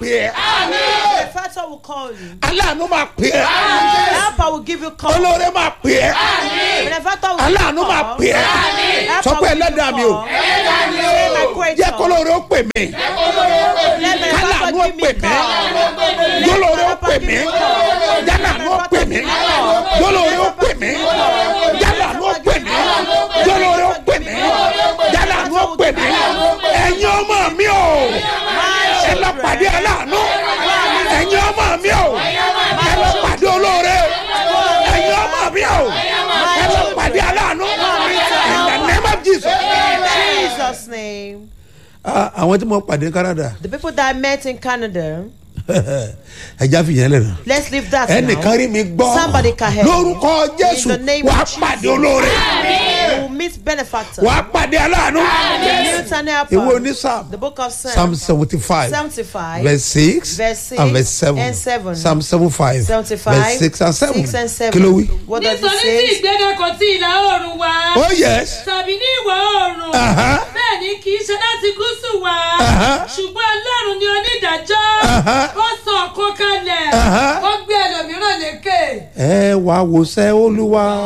pè ẹ́ benefactor will call you. aláàánú máa pè ẹ́ Helper will give you call. olóore máa pè ẹ́ Benefactor will aláàánú give you máa call. pè ẹ́ Helper sọ pé will give you ẹlẹ́dàá mi o call. Say my creator. jẹ́ kó lóore ó pè mí Let benefactor kálàánú ó give me pè mí call. jólóore ó pè mí jálàánú ó pè mí jólóore ó pè mí jálàánú ó pè mí jólóore ó pè mí jálàánú ó pè mí ẹ̀yin ọmọ mi o ẹ lọ pàdé aláàánú ẹ̀yin ọmọ mi o ẹ lọ pàdé olóore ẹ̀yin ọmọ mi o ẹ lọ pàdé aláàánú in the name of Jesus. Jesus' name. Ah, àwọn tí mo pàdé ní Canada The people that I met in Canada. ẹja fìyẹn lẹ́nu Let's leave that ẹnìkan now. rí mi gbọ́ Somebody can help. lórúkọ Jésù In the name wàá of Jesus. pàdé olóore You will meet benefactor. wàá pàdé aláàánú Newton helper. ìwé oní Psalm The book of Psalm Psalms. seventy five 75. verse six Verse six and verse seven and seven. Psalm seventy five 75. verse six and seven Six and seven. kí ló wí. What does it nítorí tí say? ìgbéga kò tí ìlà oòrùn wá oh yes tàbí ní ìwọ̀ oòrùn Aha. bẹ́ẹ̀ ni kì í ṣe láti gúúsù wá Aha. ṣùgbọ́n ọlọ́run ni onídàájọ́ Aha. ó sọ ọ̀kan kalẹ̀ Aha. ó gbé ẹlòmíràn lékè. ẹ wá wòsẹ́ olúwa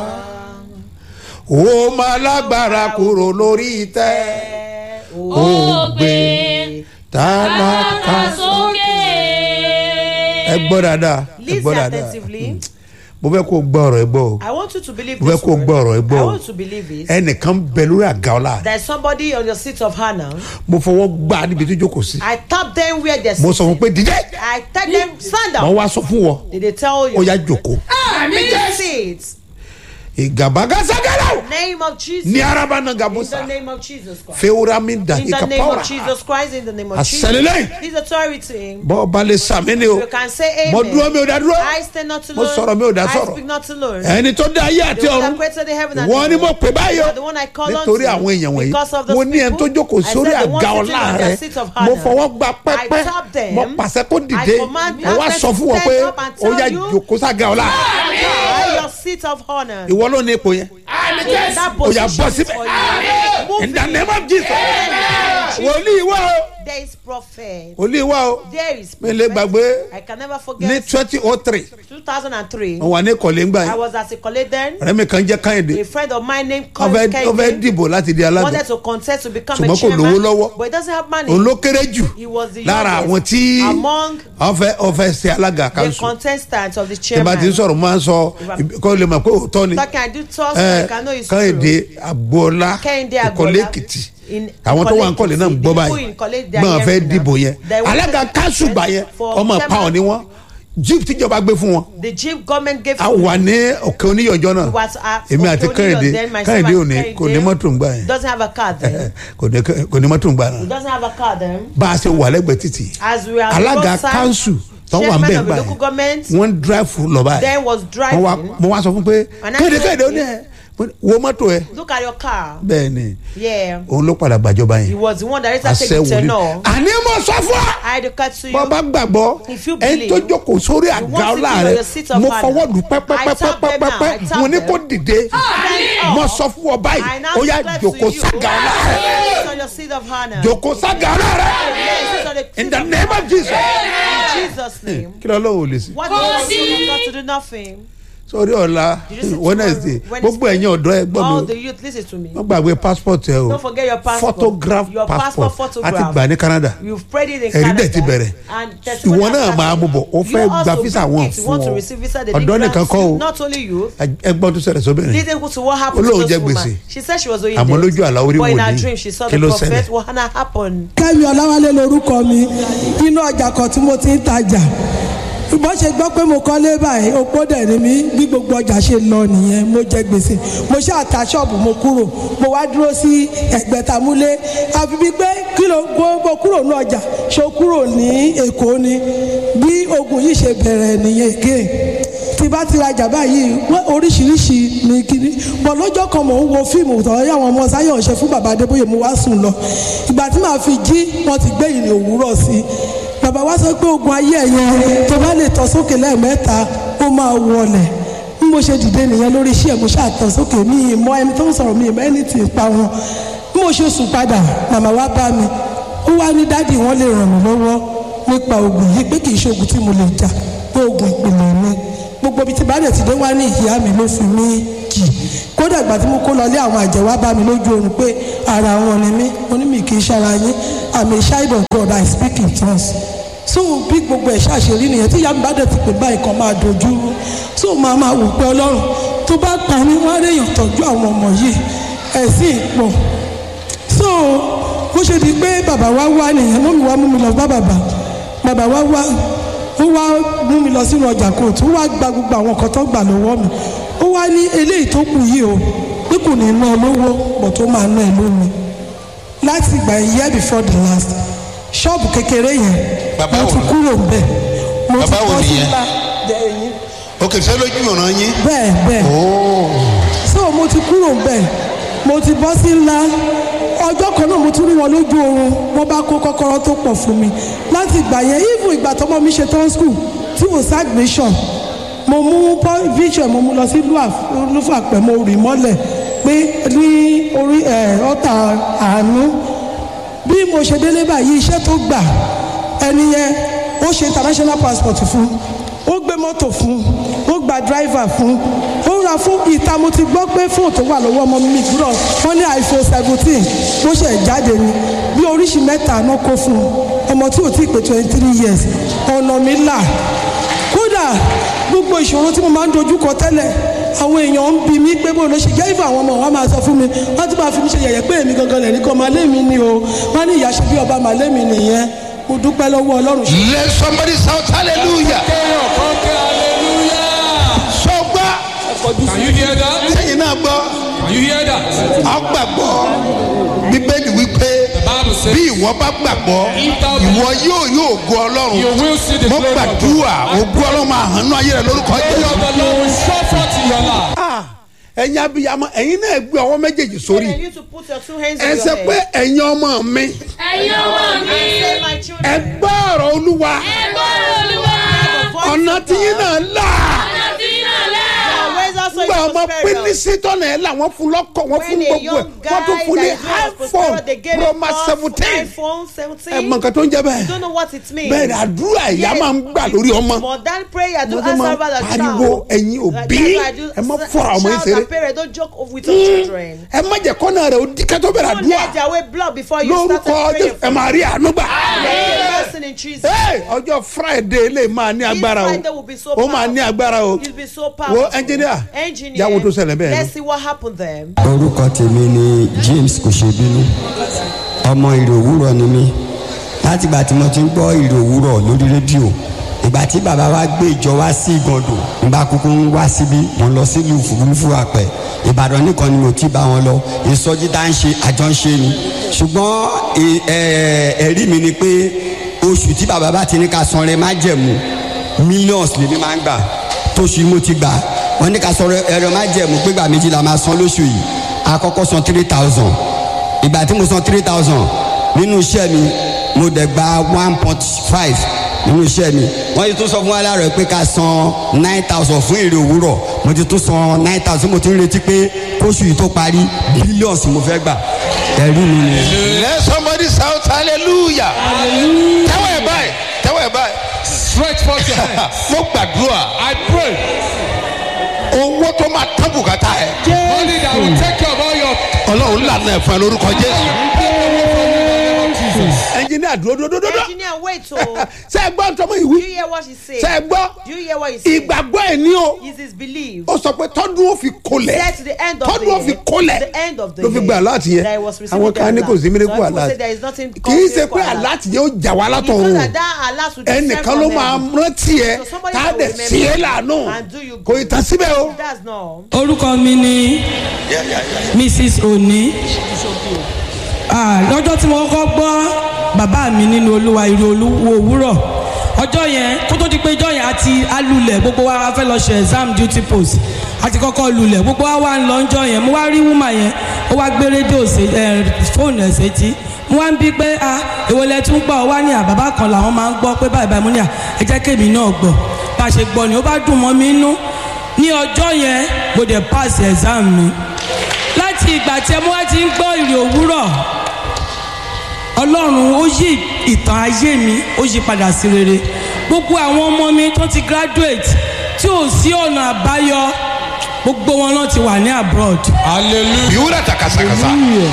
ó máa lágbára kúrò lórí ìtẹ́ ó gbé tálákà sókè. ẹ gbọ́ dáadáa ẹ Listen gbọ́ dáadáa attentively. mo fẹ́ kó o gbọ́ ọ̀rọ̀ ẹ gbọ́ o I want you to believe mo fẹ́ this kó o word. gbọ́ ọ̀rọ̀ ẹ gbọ́ I o want you to believe it. ẹnìkan bẹ lórí àga ọ̀la There's somebody on your seat of honor. mo fọwọ́ gbá níbi tó jókòó sí I tap them where they're mo sọ fún sitting. pé dídẹ́ I tell them stand mo up. wá sọ fún wọ Did they tell you? ó yá jòkó Sit. ìgàbágásagárà Name of Jesus. ní araba náà In gàbúsà the name of Jesus Christ. fewura mi da In the name ìkàpáwòrà of Jesus Christ. In the name of Jesus. àṣẹlélẹ́yìn His authority. bọ́ ọba lè sàmì ni o You can say mo amen. dúró mi ò dá dúró I stand not to mo learn. sọ̀rọ̀ mi ò dá I sọ̀rọ̀ speak not to learn. ẹni tó dá ayé àti The one that ọ̀run created the heaven and wọ́n the ní mo earth. pè báyìí You o are the one I call nítorí unto. àwọn èèyàn wọ̀nyí Because of those mo ní ẹni tó people, jókòó I sórí said the one àga sitting ọ̀la on rẹ their seat of mo honor. fọwọ́ gba pẹ́pẹ́ I tap them. mo pàṣẹ kó dìde I command mo wá them sọ to fún wọn stand pé up and ó tell yá you. jòkó sága ọ̀la By your seat of honor. ìwọ ló ní ipò yẹn That ó yá position bọ́ is síbẹ̀ for you. Move in the it. name of Jesus wòlíì wá o There is prophet. wòlíì wá o There is mi lè prophet. gbàgbé I can never ní forget. twenty oh three 2003. mo wà ní ìkọ̀lé ńgbà I yẹn was at a college then. ọ̀rẹ́ mi kan jẹ́ káyọ̀dé A friend of mine named ó Colin fẹ́ ó fẹ́ Kennedy dìbò láti di alága wanted to contest to become Ṣùgbọ́n a kò chairman. lówó lọ́wọ́. But he doesn't have money. òun ló kéré jù He was the lára youngest àwọn tí among wọ́n fẹ́ wọ́n fẹ́ ṣe alága the kanṣu contestants of the tí bá chairman. ti ń sọ̀rọ̀ máa ń sọ kó lè mọ̀ pé òótọ́ ni Talking, I do talk, ẹ I can know it's káyọ̀dé true. agboola Kẹ́hìndé ìkọ̀lé Agboola. èkìtì In- àwọn tó wà ń Ìkọ̀lé kọ̀lé náà ń Èkìtì, gbọ́ the báyìí people in Ìkọ̀lé, they are gbọ́n fẹ́ hearing now. dìbò yẹn They wanted alága to kanṣu gbà yẹn for ọmọ chairman. pàwọn ni wọ́n jíìpù tíjọba gbé fún wọn The jeep government gave a wà ní òkè oníyọjọ́ náà was at èmi àti Okonjo kẹ́hìndé then myself kẹ́hìndé and ò ní Kẹ́hìndé kò ní mọ́tò ń gbà yẹn doesn't have a car then. kò ní kò ní mọ́tò ń gbà He náà doesn't have a car then. bá a ṣe wà lẹ́gbẹ̀ẹ́ títì As we are alága roadside, kanṣu tó wà ń chairman bẹ̀ of the gbà local yẹn government wọ́n ń drive lọ báyìí then was wọ́n wá driving. mo wá sọ fún pé And I kéde said- kéde ó ní ẹ wo mọ́tò ẹ Look at your car. bẹ́ẹ̀ ni Yeah. òun ló padà gbàjọba He yẹn was the one that later àṣẹ take the wòlíì tenor. àní mo sọ fún ọ I declare to bọ́ you. bá gbàgbọ́ If you ẹni believe, tó jókòó sórí you àga want ọlá sitting on rẹ your seat of mo honor. fọwọ́ dùn I tap them now, pẹ́pẹ́pẹ́pẹ́pẹ́ I tap mo ní them. kó dìde Stand mo up. sọ fún ọ báyìí I now ó yá declare to jókòó you. sága ọlá rẹ Sit on your seat of honor. jókòó sága ọlá rẹ Yes, sit on the in seat the of name of Jesus In Jesus' name. kí ló lóun ò lè sí. What does he got to do nothing? sórí ọ̀la Did you see wednesday tomorrow? gbogbo ẹ̀yin ọ̀dọ́ ẹ gbọ́ All mi the youth, listen to me. wọ́n gbàgbé passport ẹ o Don't forget your passport. photograph Your passport passport a ti photograph. gbà ní canada You've prayed it in ẹ̀rí Canada. dẹ̀ ti bẹ̀rẹ̀ And testimony ìwọ náà has máa mú bọ̀ ó started. fẹ́ You gba also visa bring wọn it. You fún want to ọ receive visa, they ọ̀dọ́ didn't nìkan grant kọ́ you. o Not only you. ẹgbọ́n tó ṣẹlẹ̀ sóbìnrin Listen to what happened Olóhùn to jẹ this gbèsè. woman. She said she was owing Àmọ́ debt. lójú àlá orí But in her wòlíì. dream, she saw Kí the ló prophet. ṣẹlẹ̀? What had happened? kẹ́mi ọ̀làwálé lorúkọ mi nínú ọjà kan tí mo ti ń tajà bó ṣe gbọ́ pé mo kọ́lé báyìí opó dẹ̀ ni mí bí gbogbo ọjà ṣe lọ nìyẹn mo jẹ gbèsè mo ṣáà ta ṣọ́ọ̀bù mo kúrò mo wá dúró sí ẹ̀gbẹ́tamúlé àfi bíi pé kí ló gbogbo kúrò ní ọjà ṣó kúrò ní èkó ni bí ogun yìí ṣe bẹ̀rẹ̀ nìyẹn again tí bá ti rajà báyìí wọ́n oríṣiríṣi ní kíní bọ̀ lọ́jọ́ kan mò ń wo fíìmù tọ́ yá àwọn ọmọ sáyọ̀ ṣe fún bàbá adébóyè mo wá sùn lọ ìgbà tí màá fi jí wọ́n ti gbé ìrìn òwúrọ̀ sí i bàbá wa sọ pé ogun ayé ẹ̀yẹ tó bá lè tọ́ sókè lẹ́ẹ̀mẹ́ta ó máa wọlẹ̀ bí mo ṣe dìde nìyẹn lórí iṣẹ́ mo ṣáà tọ́ sókè mi ì mọ ẹni tó ń sọ̀rọ̀ mi ì mọ ẹni tì í pa wọn bí mo ṣe sùn padà màmá wa bá mi ó wá ní dádì wọn lè ràn mí lọ́wọ́ nípa oògùn yìí pé kì í ṣe oògùn tí mo lè jà pé oògùn ìpìlẹ̀ ni gbogbo ibi tí bá dẹ̀ ti dé wá ní ìyá mi ló fi mí jì kódà ìgbà tí mo kó lọlé àwọn àjẹ́ wá bá mi lójú oorun pé ara wọn ni mí mo ní mi kì í ṣara yín I'm a child of God I speak in tongues so bí gbogbo ẹ̀ ṣàṣírí nìyẹn tí ìyá mi bá dẹ̀ ti pè báyìí kan máa dojú rú so máa máa wò pé ọlọ́run tó bá pa mí wọ́n á réyàn tọ́jú àwọn ọmọ yìí ẹ̀sìn pọ̀ so bó ṣe di pé bàbá wa wá nìyẹn mú mi wá mú mi lọ bá bàbá bàbá wa wá ó wá mú mi lọ sínú ọjà kóòtù ó wá gba gbogbo àwọn nǹkan tó gbà lọ́wọ́ mi ó wá ní eléyìí tó kù yìí o pé kò ní ná ẹ lówó bọ̀ tó máa ná ẹ lómi láti ìgbà year before the last ṣọ́ọ̀bù kékeré yẹn Bàbá mo wo ti ni? kúrò ńbẹ̀ mo ti Bàbá wo bọ́ sí nìyẹn? ńlá dẹ̀yìn òkè sẹ́ lójú ìran yín. bẹ́ẹ̀ bẹ́ẹ̀ so mo ti kúrò ńbẹ̀ mo ti bọ́ sí ńlá ọjọ́ kan náà mo tún rí wọn lójú oorun wọ́n bá kó kọ́kọ́rọ́ tó pọ̀ fún mi láti ìgbà yẹn even ìgbà tọmọ mi ṣe tán school tí kò sí admission mo mú pọ- vision mo mú lọ sí lúfàpẹ́ mo rì mọ́lẹ̀ pé ní orí ẹ̀ ọ́tà àánú bí mo ṣe délé báyìí iṣẹ́ tó gbà ẹni yẹn ó ṣe international passport fún ó gbé mọ́tò fún ó gba driver fún ó ra fún ìta mo ti gbọ́ pé fóònù tó wà lọ́wọ́ ọmọ mi gbúdọ̀ wọ́n ní iphone seventeen bó ṣe jáde ni bí oríṣi mẹ́ta náà kó fún un ọmọ tí ò tí ì pé twenty three years ọ̀nà mi là kódà gbogbo ìṣòro tí mo máa ń dojúkọ tẹ́lẹ̀ àwọn èèyàn ń bi mí pé bó ló ṣe jẹ́ ìfọ̀ àwọn ọmọ wa máa sọ fún mi wọ́n ti máa fi mí ṣe yẹ̀yẹ́ pé èmi gangan lẹ̀ ní kọ́ máa lé mi ni o wọ́n ní ìyá ṣe bí ọba máa lé mi nìyẹn mo dúpẹ́ lọ́wọ́ ọlọ́run ṣe let somebody shout hallelujah. kéèyàn kan ké hallelujah. sọ gbọ́ Can you hear that? sẹ́yìn náà gbọ́ Can you hear that? ọgbàgbọ́ bíbélì wípé Bible says, bí ìwọ bá gbàgbọ́ ìwọ yóò yóò go ọlọ́run You will see the mo glory of God. gbàdúrà ògo ọlọ́run máa hàn ní ayé rẹ lórúkọ Glory jésù. of the Lord will show forth in your life. Ah, ẹ̀yin abiyamọ ẹ̀yin náà gbé ọwọ́ méjèèjì sórí And you to put your two hands ẹ on sẹ your pé head. ẹ̀yin ọmọ mi ẹ̀yin ọmọ mi Say, my ẹ children, gbọ́ ọ̀rọ̀ olúwa ẹgbọ́n olúwa the voice ọ̀nà of tí yín God. náà là ọ̀nà tí iná lẹ́ Now, where's also gba your ọmọ prosperity? pínísí tọ́nà ẹ̀ là wọ́n fún lọ́kọ̀ wọ́n fún When a gbogbo ẹ̀ young wọ́n tún guy fún ní that is not iphone prosperous, they gave pro him max us seventeen iPhone ẹ 17. mọ nǹkan tó ń jẹ You bẹ́ẹ̀ don't know what it means. bẹ́ẹ̀ ni àdúrà ìyá Yes. máa ń gbà lórí ọmọ More than prayer, do Mo tún answer máa about the pariwo child. ẹ̀yin Like, òbí that's why I do ẹ má s- fọ́ra ọmọ yín child ṣeré and parent, don't joke with your children. ẹ má jẹ́ kọ́nà rẹ̀ ó di kẹ́tọ́ bẹ̀rẹ̀ Don't àdúrà let their way block before you lórúkọ start praying. Jésù, ẹ máa rí àánú gbà. Blessing in Jesus. Hey, ọjọ́ friday lè máa ní agbára o Friday will be so ó máa ní powerful. agbára o You'll be so powerful. wo engineer Engineer. yàwó tó ṣẹlẹ̀ bẹ́ẹ̀ Let's ni. see what happened there. orúkọ tèmi ni james kò ṣe bínú ọmọ ìrò òwúrọ̀ ni mí látìgbà tí mo ti ń gbọ́ ìrò òwúrọ̀ lórí rédíò ìgbà tí bàbá wa gbé ìjọ wá sí ìgàndò nígbà kúkú ń wá síbí mo lọ sílùú fúrufú àpẹ ìbàdàn nìkan ni mo ti bá wọn lọ ìsọjí tá ń ṣe àjọ ń ṣe ni ṣùgbọ́n ẹ- ẹ- ẹ̀rí mi ni pé oṣù tí bàbá bá ti ní ká sanre má jẹ̀mú millions lèmi máa ń gbà tóṣù yìí mo ti gbà wọ́n ní ká sọ̀rọ̀ ẹ̀rọ má jẹ̀mú pé gbà méjì la máa san lóṣù yìí àkọ́kọ́ san three thousand ìgbà tí mo san three thousand nínú iṣẹ́ mi mo dẹ̀ gba one point five nínú iṣẹ́ mi wọ́n ti tún sọ fún wa láàárọ̀ pé ká san nine thousand fún èrè òwúrọ̀ mo ti tún san nine thousand mo ti ń retí pé kóṣù yìí tó parí billions mo fẹ́ gbà ẹ̀rí mi ni. let somebody shout hallelujah tẹ́wọ̀ ẹ̀ báyìí tẹ́wọ̀ ẹ̀ báyìí Stretch forth your hands. mo gbàdúrà I pray. owó tó máa tán bùkátà ẹ̀ Money that will take care of all your ọlọ́run lànà ẹ̀ fún ẹ lórúkọ jésù. Jesus. engineer dúró dúró dúró dúró Engineer, wait. So, ṣe é gbọ́ ntọ́mọ do you ìwí hear what she said? ṣe é gbọ́ Do you hear what he said? ìgbàgbọ́ ẹ̀ ní o Is his belief. ó sọ pé tọ́dún ó fi kolẹ̀ Said to the end of the tọ́dún ó fi year. kolẹ̀ The end of the ló fi year. gba aláàtì yẹn That he was receiving àwọn kan the ní kò sí alert. miracle Some people say aláàtì there is nothing kì í called ṣe pé miracle alert. aláàtì yẹn ó jà wá It's not látọ̀run that that alert will descend ẹnìkan from ló máa heaven. rántí ẹ So somebody tá a that dẹ̀ will sí ẹ remember lànà and do you kò ì tán síbẹ̀ o. That's not. orúkọ mi ni mrs oni Ah, lọ́jọ́ tí mo kọ́kọ́ gbọ́ bàbá mi nínú olúwa ìró olúwo òwúrọ̀ ọjọ́ yẹn kó tó di pé ọjọ́ yẹn àti alulẹ̀ gbogbo wa a fẹ́ lọ ṣe exam duty post àti kọ́kọ́ lulẹ̀ gbogbo wa wà ń lọ ọjọ́ yẹn mo wá rí wúmà yẹn ó wá gbé rédíò sí ẹ fóònù ẹ̀ sétí mo wá ń bí pé a èwo lẹ tún gbọ́ ọ wá ní àbábá kan làwọn máa ń gbọ́ pé báyìí báyìí mo ní à ẹ jẹ́ kémi náà gbọ́ bá a ṣe gbọ́ ni ó bá dùn mọ́ mi nú ní ọjọ́ yẹn mo dẹ̀ pass exam mi láti ìgbà tí ẹ mú wá ti ń gbọ́ ìrì òwúrọ̀ ọlọ́run ó yí ìtàn ayé mi ó yí padà sí rere gbogbo àwọn ọmọ mi tó ti graduate tí ò sí ọ̀nà àbáyọ gbogbo wọn náà ti wà ní abroad. hallelujah ìwúrà ta kàṣàkàṣà.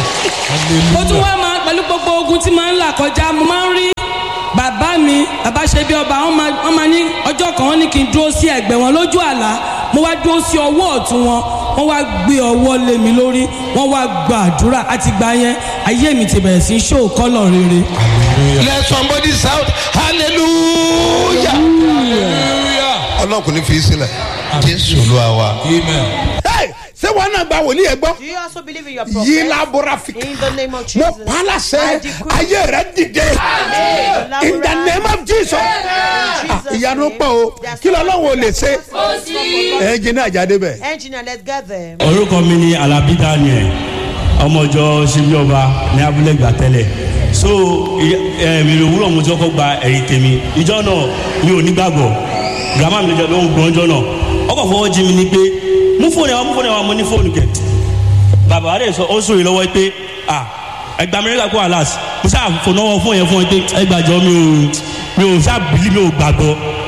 mo tún wá máa pẹ̀lú gbogbo ogun tí máa ń là kọjá mo máa ń rí bàbá mi bàbá ṣe bí ọba wọn máa wọn máa ní ọjọ́ kan wọn ní kí n dúró sí ẹ̀gbẹ́ wọn lójú àlá mo wá dúró sí ọwọ́ ọ̀tún wọn wọ́n wá gbé ọwọ́ lé mi lórí wọ́n wá gba àdúrà àti gbà yẹn ayé mi ti bẹ̀rẹ̀ sí í ṣó kọ́lọ̀ rere. let somebody shout hallelujah. hallelujah ọlọ́run kò ní fi í sílẹ̀ jésù olúwa wa. amen. Hey, ṣé wọn náà gba wòlíì ẹ gbọ́. Do you also believe in your yìí prophet? labora fi. In the name of mo Jesus. pa á I láṣẹ decree. ayé rẹ dìde. in the name of jesus. Ah, ìyanu pọ̀ o kí lọ́lọ́run ò lè ṣe. ẹ jẹ́ ní àjáde bẹ̀. Engineer, let's get there. orúkọ mi ni alabi daniel ọmọọjọ ṣibíọba ní abúlé gbà tẹ́lẹ̀ so ìrìn òwúrọ̀ mo ti kọ́kọ́ gba ẹ̀yìn tèmi ìjọ náà mi ò nígbàgbọ́ grandma mi ló ń gbọ́n jọ náà ọkọ̀ fọwọ́ jí mi ní pé mú fóònù ẹ̀ wá mú fóònù ẹ̀ wá mo ní fóònù kẹ̀ bàbá wa dẹ̀ sọ ó sòrè lọ́wọ́ pé ah ẹgbà amẹ́ríkà kó alas mo ṣáà fònáwọ́ fóònù yẹn fún ẹ pé ẹgbàjọ mi ò mi ò ṣáà bìlí mi ò gbàgbọ́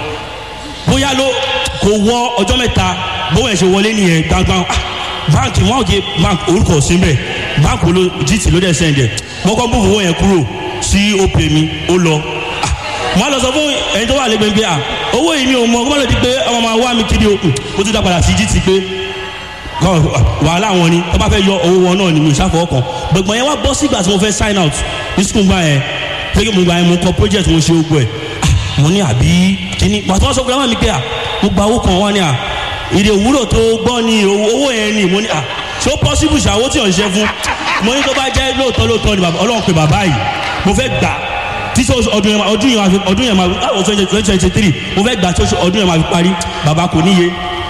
bóyá ló kò wọ ọjọ́ mẹ́ta bóyá ẹ̀ ṣe wọlé nìyẹn gbangban ah báńkì wọn ò jẹ báńkì orúkọ síbẹ̀ báńkì ló gt ló dẹ̀ sẹ́ǹdẹ̀ wọ́n kọ́ bó fowó yẹn kúrò sí opè mi ó lọ ah wọ́n á lọ sọ fún ẹni tó wà lẹ́gbẹ̀ẹ́ pé ah owó yìí mi ò mọ kó má lọ di pé ọmọ máa wá mi kiri o ó tún dá padà sí gt pé kọ́ wàhálà wọn ni tó bá fẹ́ yọ owó wọn náà ni mi ò ṣàfọwọ́ kan gbẹ̀gbọ́n yẹn wá bọ́ sígbà tí mo fẹ́ sign out ní sukùn gbà yẹn pé kí mo gbà yẹn mo kọ project mo ṣe ogun ẹ̀ ah mo ní àbí kíní pàtó wọn sọ fún mi pé ah mo gba owó kan wá ní à ìdè òwúrò tó gbọ́ ni owó owó yẹn ni mo ní à ṣé ó possible ṣàwó tí ò ń ṣe fún mo ní tó bá jẹ́ lóòótọ́ lóòótọ́ ni bàbá ọlọ́run pé bàbá yìí mo fẹ́ gbà títí ọdún yẹn ọdún yẹn máa fi ọdún yẹn máa fi káwọn twenty twenty three mo fẹ́ gbà tí ọdún yẹn máa fi parí bàbá kò níye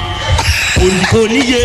kò- kò níye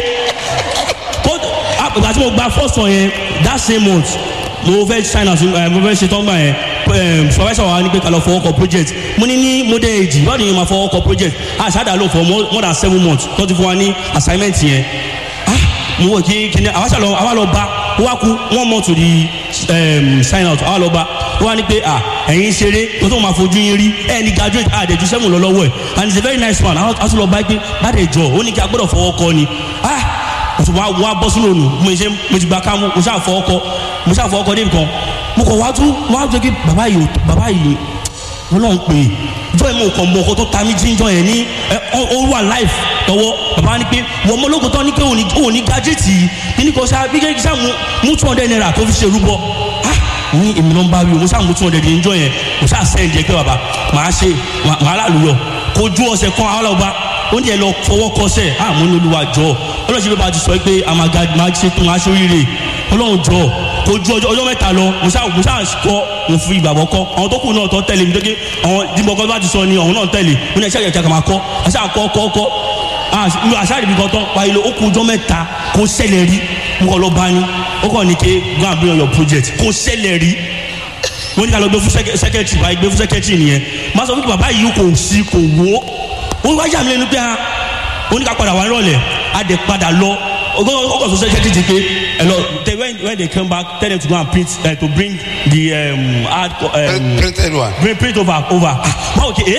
kó àgbà tí mo gba first one yẹn that same month mo fẹ́ sign out ẹ, mo fẹ́ ṣe tọ́gbà yẹn ẹ, supervisor wa ní pé ká lọ fọwọ́ kọ project mo ní ní model age báwo ni yẹn máa fọwọ́ kọ project àṣàdà ló fọ more more than seven months tó ti fún wa ní assignment yẹn ah mo wò kí kí ni àwa ṣàlọ àwa lọ bá ó wá kú one month to the um, sign out àwa lọ bá ó wá ní pé ah ẹ̀yin ṣeré tó tó máa fojú yín rí ẹ̀ ní graduate àdẹ̀jú seven lọ lọ́wọ́ ẹ̀ and he is a very nice man àwọn àti lọ bá pé bá dẹ̀ jọ ó ní kí a gbọ́dọ̀ fọwọ́ kọ ni ah mo wá wá bọ́ sínú ònù mo ṣe mo ti gba ká mo mo ṣáà fọ ọkọ mo ṣáà fọ ọkọ débi kan mo kọ̀ wá tún wá jẹ́ kí bàbá yìí ò- bàbá yìí wọn náà ń pè é jọ ẹ̀ mo kàn mọ ọkọ tó ta mí jíjọ yẹn ní ẹ ọ ó wà life tọwọ́ bàbá ní pé wọ́n mọ ológun tán ní pé òun ní òun ní gájẹ́tì yìí ní kò ṣáà bí kí ṣáà mú- mú two hundred naira tó fi ṣe rúbọ ah ní èmi ló ń bá wí o mo ṣáà mú two hundred níjọ yẹn mo ṣáà sẹ́yìn jẹ́ pé bàbá màá ṣe màá màá lálùyọ̀ kó ju ọ̀sẹ̀ kan àwọn ọlọ́ba ó ní ẹ lọ fọwọ́ kọsẹ̀ ah mo ní olúwa jọ ọlọ́run ṣe pé bá a ti sọ pé a máa ga máa ṣe tó máa ṣe oríire ọlọ́run jọ kò ju ọjọ́ ọjọ́ mẹ́ta lọ mo ṣáà mo ṣáà kọ́ mo fi ìgbàgbọ́ kọ́ àwọn tó kù náà tó tẹ̀lé mi dókè àwọn dìbò bá ti sọ ni àwọn náà tẹ̀lé mo ní ẹ̀ṣẹ́ ìyẹ̀kẹ́ kà máa kọ́ àṣà kọ́ kọ́ kọ́ mi àṣà ìbí kan tán wáyé lọ ó kù ọjọ́ mẹ́ta kó ṣẹlẹ̀ rí mo kọ́ lọ bá ní ó kàn ní ké go and bring on your project kó ṣẹlẹ̀ rí wọ́n ní ká lọ gbé fún sẹ́kẹ́tì báyìí gbé fún sẹ́kẹ́tì nìyẹn máa sọ fún bàbá yìí kò sí kò wó ó wá yà mí lẹ́nu pé a ó ní ká padà wá nírọ̀lẹ́ a dẹ̀ padà lọ ọgọ́ sọ sẹ́kẹ́tì ti pé ẹ lọ they when when they come back tell them to go and print uh, to bring the um, hard co- um, printed one. bring print over over ah báwo kì í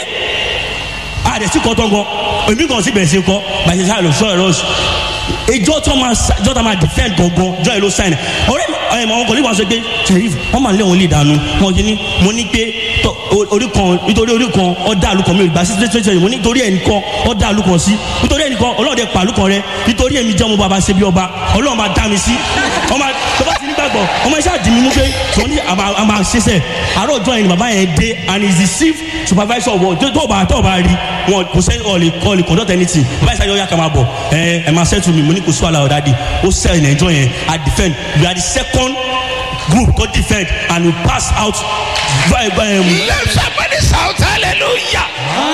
a dẹ̀ sí kọ́ tán gan èmi kan sì bẹ̀rẹ̀ sí kọ́ bàtí sáà lọ sọ ẹ̀rọ ìjọ tó máa sa- ìjọ tó máa defend gangan jọ èlò sign ọ̀rẹ́ ẹ̀ mọ̀ ọkọ̀ nípa sọ pé sheriff wọ́n máa lé wọn lè dànù wọn kì í ní mo ní pé tọ- o- orí kan nítorí orí kan ọ̀dà àlùkàn mi ò gbà sí twenty twenty mo ní nítorí ẹ̀ nìkan ọ̀dà àlùkàn sí nítorí ẹ̀ nìkan ọlọ́ọ̀dẹ pa àlùkàn rẹ nítorí èmi jẹ́ ọmọ bàbá ṣe bí ọba ọlọ́ọ̀ máa dá mi sí ọmọ tó bá ti nígbàgbọ́ ọmọ iṣẹ́ àdìmí mú pé tó ní àmà àmà ṣiṣẹ́ àárọ̀ ọjọ́ yẹn ni bàbá yẹn dé and he is the chief supervisor wọ tó tó bá tó bá rí wọn kò sẹ́ni ọ̀lẹ̀ ọ̀lẹ̀ conduct anything bàbá yẹn sáyọ́ yà kà máa bọ̀ ẹ ẹ máa settle mi mo ní kò sí wàhálà ọ̀dà di ó sell in ẹjọ́ yẹn i defend we are the second group to defend and we pass out by by um, let somebody shout hallelujah.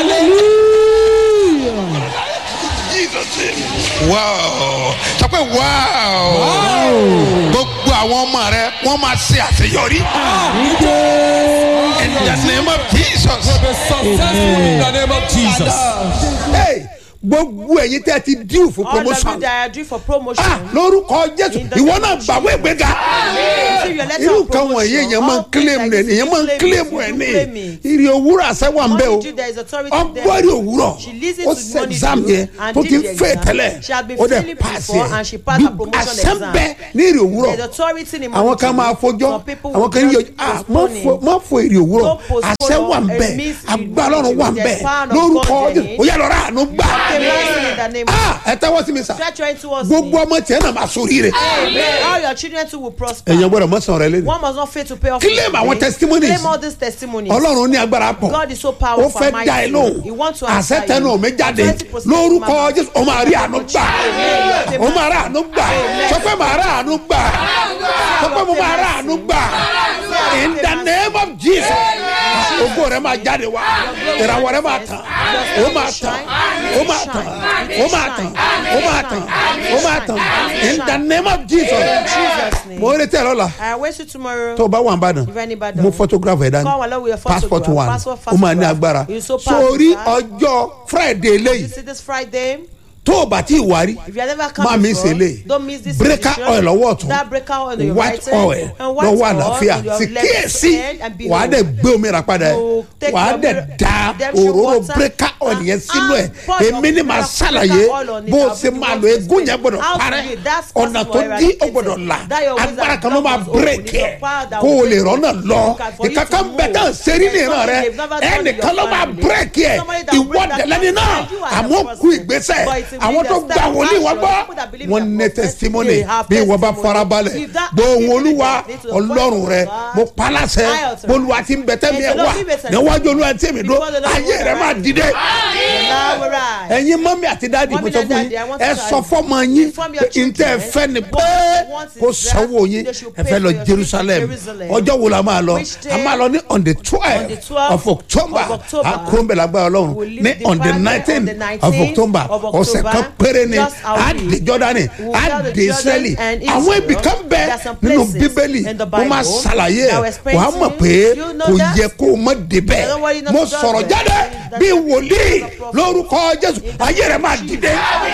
Jesus name. wow sọ pé wow gbogbo àwọn ọmọ rẹ wọn máa ṣe àṣeyọrí in the name of jesus. Be successful in the name of Jesus. Hey, gbogbo ẹ̀yin tẹ́ ti díù fún All of you promotion that are due for promotion. ah lórúkọ jésù In the ìwọ name náà of gbàwé ìgbéga Receive your letter irú of nǹkan wọ̀nyí promotion. èèyàn máa ń All things kílèmù like rẹ̀ this, èèyàn máa ń you claim kílèmù it, ẹ̀ you ní claim it. ìrì òwúrọ̀ àṣẹwà ń bẹ o All you do, there is authority there. ọgbọ́rì òwúrọ̀ She listens ó to ṣe money exam due yẹn and tó did ti the fẹ́ exam. tẹ́lẹ̀ She had been ó dẹ̀ failing pass before yẹn and she passed her promotion àṣẹ ń exam. bẹ ní ìrì òwúrọ̀ There's authority in àwọn kan máa fojọ́ Some people àwọn will kan yíyọ just ah má postpone it. fo má fo èrè òwúrọ̀ Don't postpone àṣẹ wà ń it. bẹ It means you agbára need ọ̀run to wà ń be bẹ the power of lórúkọ God jésù in ó yà lọ́ra àánú gbà Okay, blessing in the name of ah ẹ tẹ́wọ́ sí mi sà Stretch your hand towards gbogbo me. ọmọ tiẹ̀ náà máa sórí rẹ̀ Amen. All your children too will prosper. èèyàn gbọ́dọ̀ mọ́sàn rẹ lẹ́nu One must not fail to pay off. Claim his àwọn debt. testimonies. Claim all these testimonies. ọlọ́run ní agbára pọ̀ God is so ó powerful fẹ́ and dá ẹ mighty. lóhùn He wants to answer àṣẹ tẹnu you. mi jáde 20% lórúkọ mama. jésù ó máa rí àánú gbà Amen. ó máa rí àánú gbà sọ pé màá rí àánú gbà sọ pé mo máa rí àánú gbà in the name of jesus ògo rẹ máa jáde wá ìràwọ̀ rẹ máa tàn ó máa tàn ó máa tàn ó máa tàn ó máa tàn ó máa tàn in the name of jesus Jesus' name. mo ń retí ẹ lọ́la I wait you tomorrow. tó o bá wà ń bàdàn If anybody- mo photograph ẹ̀ dání Come along with your passport photograph. one Passport, ó máa ní photograph. agbára You so powerful, sórí sir. ọjọ́ friday You lẹ́yìn see this Friday? tó o bá tí ì wárí If you have never come má mi before, ṣe lè don't miss this breaker edition. oil lọ́wọ́ ọ̀tún That breaker oil on your white right hand oil and white lọ́wọ́ oil àlàáfíà on your sì left kíyèsí hand and behold. wàá dẹ̀ gbé omi rà padà You take wàá your dẹ̀ mirror- da redemption òróró water breaker oil and- yẹn sínú ẹ̀ and pour your èmi ni màá breaker ṣàlàyé oil on it. bó o I'll ṣe be máa the lo one egún to yẹn gbọ́dọ̀ How to parẹ́ do it? That's ọ̀nà possible, tó dí ó eradicated. gbọ́dọ̀ là That your ways agbára are kan ló máa blocked, open. bírèkì It's ẹ̀ your power that kó o will lè break rọ́nà it. lọ For you to ìkankan move. bẹ tán ṣerí ní ìran rẹ Something they've never done in your ẹnìkan ló máa family. bírèkì ẹ̀ Somebody that will ìwọ break that dẹ̀lẹ́ni náà down. You are the àmọ́ person. kú ìgbésẹ̀ But it's àwọn tó immediate gba step wòlíì wọn action. gbọ́ People that believe wọn in ní their prophet, testimony they have bí wọ́n bá testimony. farabalẹ̀ If that gbóhùn attitude olúwa is to the point ọlọ́run of rẹ God, mo paláṣẹ I authorize. bolúwa ti ń bẹ tẹ́mi ẹ̀ And the wá Lord give us a níwájú olúwa tí èmi dúró Before the Lord ayé will rẹ máa arise. dìde Now we're right. ẹ̀yin mọ́mí àti dáàdì mo Mọ́mí sọ and fún daddy, I yín want to ẹ tell sọ you. fọ́mọ yín Inform your pé ntẹ́ ẹ children fẹ́ ni what pé they want is kó that sanwó yín they should ẹ pay fẹ́ lọ for your jerusalem trip to Jerusalem. ọjọ́ wo la máa lọ Which day? a máa lọ ní on the On the twelve 12th of october of October. a kúrò ń bẹ̀ lágbára ọlọ́run We'll leave ní the on the Friday nineteen on the of 19th october of ọ̀sẹ̀ October. kan péré ni Just a our dé week. jọ́dánì We'll a tell the dé israeli Jordan and àwọn Israel. ibì kan bẹ There are some nínú places bíbélì in the mo máa Bible ṣàlàyé that ẹ̀ will explain wàá to mọ̀ you. pé You know kò that? yẹ kó o mọ̀ débẹ̀ don't worry not mo to judge sọ̀rọ̀ them. jáde That's bí the wòlíì prophet. lórúkọ jésù ayé rẹ̀ máa dìde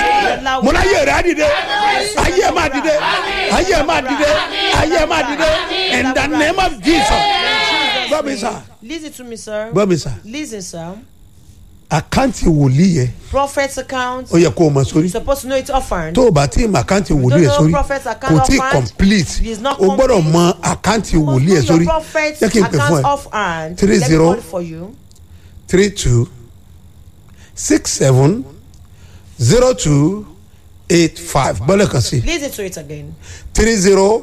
mo náà ayé rẹ̀ á dìde ayé ẹ̀ máa dìde ayé ẹ̀ máa dìde ayé ẹ̀ máa dìde in the name of jesus gbọ́ mi sà Listen to me, sir. gbọ́ mi sà Listen, sir. àkáǹtì wòlíì yẹ Prophet's account. ó yẹ kó o mọ sórí You're supposed to know it's offering. tó o bá tí ì mọ àkáǹtì wòlíì yẹ know sórí prophet's account kò tí ì offhand. complete It is not o gbọ́dọ̀ complete. mọ àkáǹtì You must wòlíì know yẹ your sórí prophet's jẹ́ kí n pè fún account ẹ offhand. Three Let me zero. call it for you. three two six seven zero two eight five bọ́lẹ̀ kan sí Listen to it again. three zero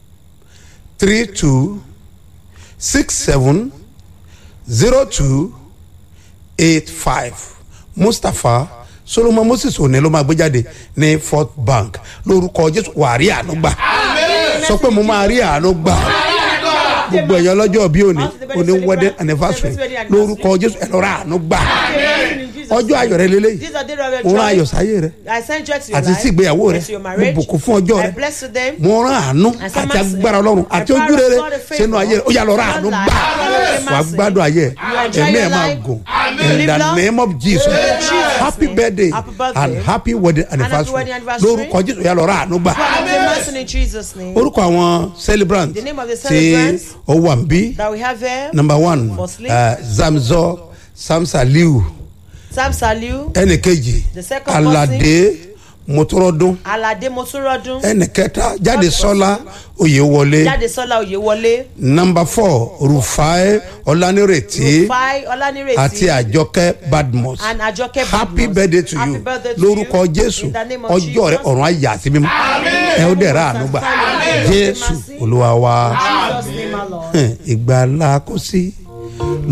three two six seven zero two eight five mustapha solomon moses òní ló máa gbé jáde ní fort bank lórúkọ jésù wà á rí àánú gbà sọ pé mo máa rí àánú gbà gbogbo ẹ̀yàn lọ́jọ́ bí òní òní wedding anniversary lórúkọ jésù ẹ̀ lọ́ra àánú gbà ọjọ́ ayọ̀ rẹ lélẹ́yìí These are the days of mo rán joy. ayọ̀ sáyé rẹ I send joy to your àti life. sí ìgbéyàwó rẹ and to your mo marriage. bùkún fún ọjọ́ I rẹ bless to them. mo rán àánú And some àti mercy. agbára ọlọ́run And àti power ojú of rere God and favor. sínú ayé rẹ ó yà lọ rán àánú Not gbà lie. wàá gbádùn ayé You enjoy ẹ̀mí ẹ̀ your máa life. gùn You in live the long. name of jesus Jesus' happy name. birthday Happy birthday. and happy wedding happy anniversary wedding anniversary. lórúkọ jésù ó yà lọ rán àánú gbà God have mercy in Jesus' name. orúkọ àwọn celebrant The name of the tí celebrants ó wà ń bí that we have here. number one Firstly. uh, zamzọ samsaliu Sam Saliu. ẹnì kejì The second alade motorodo Alade Moturodun. ẹnì kẹta jáde sọlá oyèwọlé Jadesola Oyewole. number four rufai ọlánírètí Rufai Olanireti. àti àjọkẹ́ badmus And Ajoke happy Badmus. birthday to Happy you birthday to lórúkọ you. jésù In the name of ọjọ́ rẹ Jesus. ọ̀run ayà sí mímọ́ ẹ ó dẹ̀ ra àánú gbà jésù olúwa wa Jesus name, our Lord. ìgbàlá kò sí